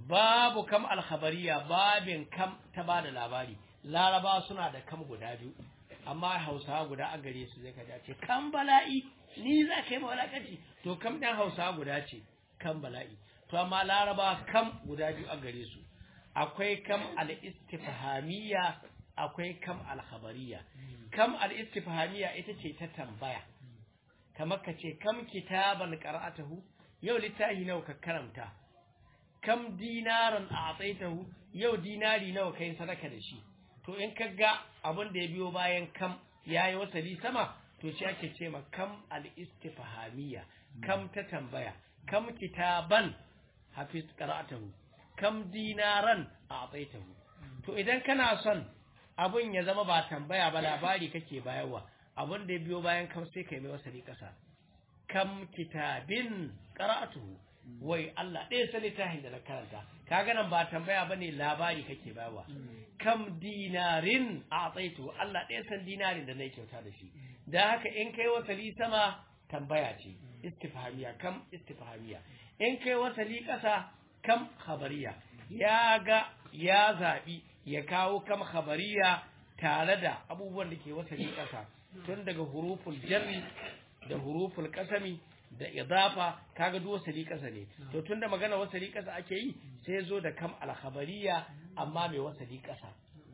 babu kam alkhabariya babin kam ta bada labari laraba suna da kam guda biyu amma hausawa guda a gare su zai kaja ce kam bala'i ni za ka yi mawalakanci to kam ɗan hausawa guda ce kam bala'i to amma laraba kam guda biyu a gare su akwai kam al-istifhamiyya akwai kam al-khabariyya kam al-istifhamiyya ita ce ta tambaya kamar ka ce kam kitaban qara'atahu yau littafi nawa ka karanta kam dinaran a'taitahu yau dinari nawa kai sadaka da shi to in ka ga abin da ya biyo bayan kam yayi wasali sama to shi ake ce ma kam al-istifhamiyya kam ta tambaya kam kitaban hafiz qara'atahu kam dinaran a'taitahu to idan kana son abun ya zama ba tambaya ba labari kake bayarwa abun da ya biyo bayan kam sai kai mai wasali kasa kam kitabin qara'atuhu wai Allah ɗaya sani tahin da na karanta kaga nan ba tambaya bane labari kake bayarwa kam dinarin a'taituhu Allah ɗaya san dinarin da na kyauta da shi dan haka in kai wasali sama tambaya ce istifhamiya kam istifhamiya in kai wasali kasa kam khabariya ya ga ya zabi ya kawo kam khabariya tare da abubuwan da ke wasali kasa tun daga huruful jarri da huruful kasami da idafa kaga duk wasali kasa ne to tunda magana wasali kasa ake yi sai zo da kam al khabariya amma mai wasali kasa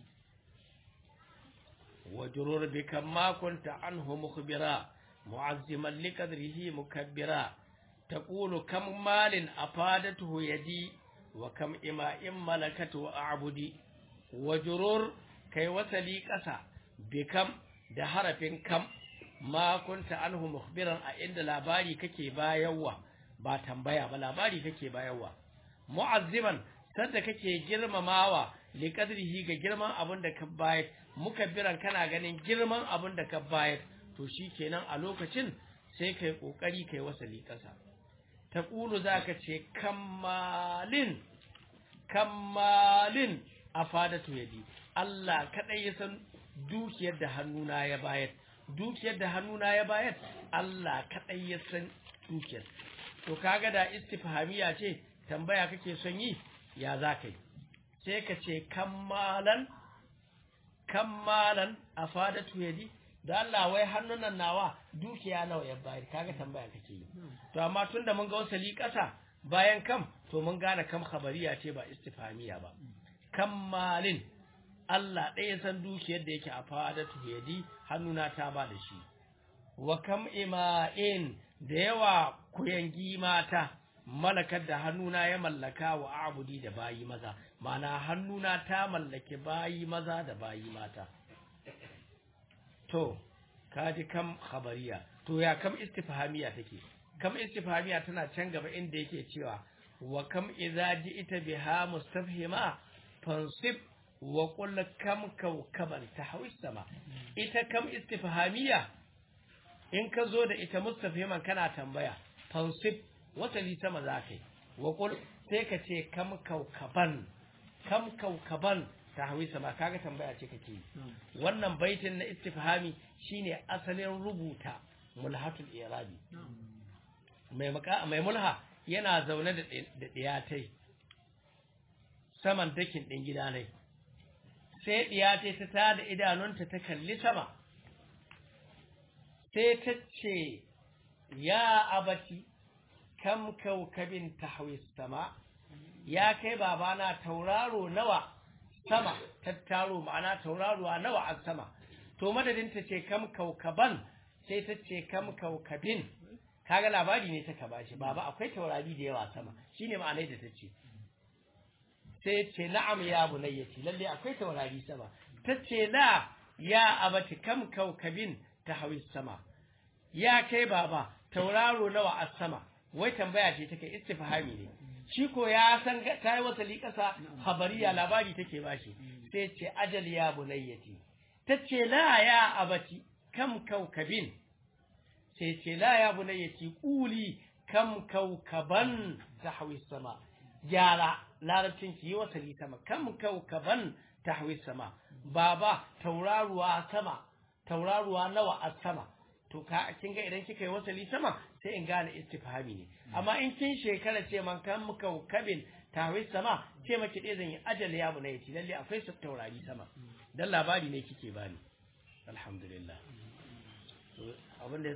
wajrur bi kam ma kunta anhu mukhbira mu'azziman liqadrihi mukabbira تقول كم مال أفادته يدي وكم إماء ملكته أعبدي وجرور كي وسلي قسا بكم ده حرف كم ما كنت عنه مخبرا عند لاباري كي بايوا ba tambaya ba labari kake bayarwa mu'azziman sanda kake girmamawa li qadrihi ga girman abin da ka bayar mukabbiran kana ganin girman abin da ka bayar to shikenan a lokacin sai kai kokari kai wasali kasa taqulu zaka ce kammalin kammalin afadatu yadi Allah kadai ya san dukiyar da hannuna ya bayar dukiyar da hannuna ya bayar Allah kadai ya san dukiyar to kaga da istifhamiya ce tambaya kake son yi ya zaka yi sai ka ce kammalan kammalan afadatu yadi da Allah wai hannunan nawa dukiya nawa ya bayar kaga tambaya kake yi to amma tunda mun ga wasali kasa bayan kam to mun gane kam khabariya ce ba istifhamiya ba kammalin Allah ɗaya san dukiyar da yake a fadatu yadi hannuna ta ba da shi wa kam ima'in da yawa kuyangi mata malakar da hannuna ya mallaka wa abudi da bayi maza mana hannuna ta mallaki bayi maza da bayi mata to kaji kam khabariya to ya kam istifhamiya take kam istifhamiya tana can gaba inda yake cewa wa kam idza ji'ta biha mustafhima fansib wa qul kam kawkaban tahwis sama ita kam istifhamiya in ka zo da ita mustafhiman kana tambaya fansib wasali sama zakai wa qul sai ka ce kam kawkaban kam kawkaban tahwi sama kaga tambaya ce kake yi wannan baitin na istifhami shine asalin rubuta mulhatul irabi mai maka mai mulha yana zaune da da diyatai saman dakin din gida ne sai diyatai ta tada idanunta ta kalli sama sai ta ce ya abati kam kaukabin tahwi sama ya kai babana tauraro nawa sama tattaro ma'ana tauraruwa nawa a sama to madadin ta ce kam kaukaban sai ta ce kam kaukabin kaga labari ne ta kaba shi baba akwai taurari da yawa sama shine ma'anai da ta ce sai ce na'am ya bunayyati lalle akwai taurari sama ta ce la ya abati kam kaukabin ta hawi sama ya kai baba tauraro nawa a sama wai tambaya ce take istifhami ne shi ko ya san ta yi wata liƙasa habariya labari take bashi sai ce ajal ya bunayyati ta ce la ya abati kam kaukabin sai ce la ya bunayyati ƙuli kam kaukaban ta hawi sama gyara larabcin ki yi wasali sama kam kaukaban ta hawi sama baba tauraruwa sama tauraruwa nawa a sama to ka kin ga idan kika yi wasali sama sai in gane istifhami ne amma in kin shekara ce man kan kaukabin tahwis sama ce maki ɗaya zan yi ajal ya bu na yace lalle akwai su taurari sama dan labari ne kike bani alhamdulillah abin da